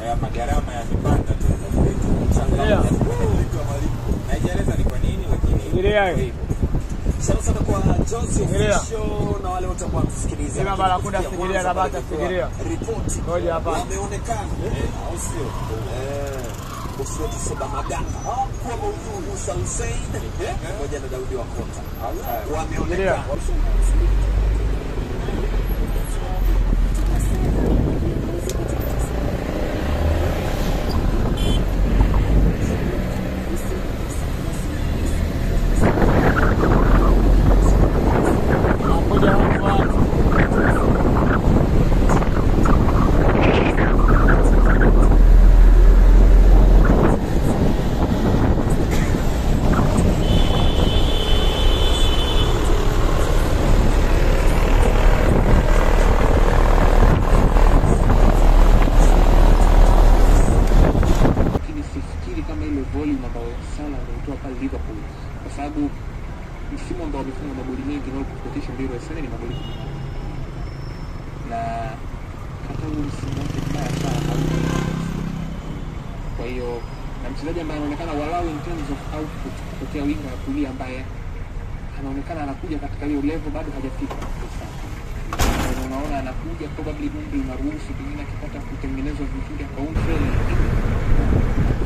ya magharama yamepanda tu sasa hivi. Yeah. Haijaeleza ni kwa nini lakini Fikiria hiyo. hivyo. Sana sana kwa Jones Fikiria. Official na wale wote ambao wanatusikiliza. Sema Lakini Barakuda, kufikia fikiria mwanzo na Bata, bado fikiria. Ripoti. Ngoja hapa. Wameonekana. Au sio? Eh. Bosi wetu Seba Maganga. Kwa Maudhu Musa Hussein. Pamoja na Daudi Wakota. Fikiria. Wameonekana. Nakuja hapa. lakini sifikiri kama ile volume ambayo Salah ameitoa pale Liverpool, kwa sababu msimu ambao wamefunga magoli mengi na kupitisha mbili Arsenal ni magoli kumi na nne. na hata huo msimu wake mbaya sana hauko. Kwa hiyo na mchezaji ambaye anaonekana walau in terms of output kutokea winga ya kulia ambaye anaonekana anakuja katika hiyo level bado hajafika sana. Na unaona anakuja probably umri unaruhusu pengine akipata kutengenezwa vizuri akaunframe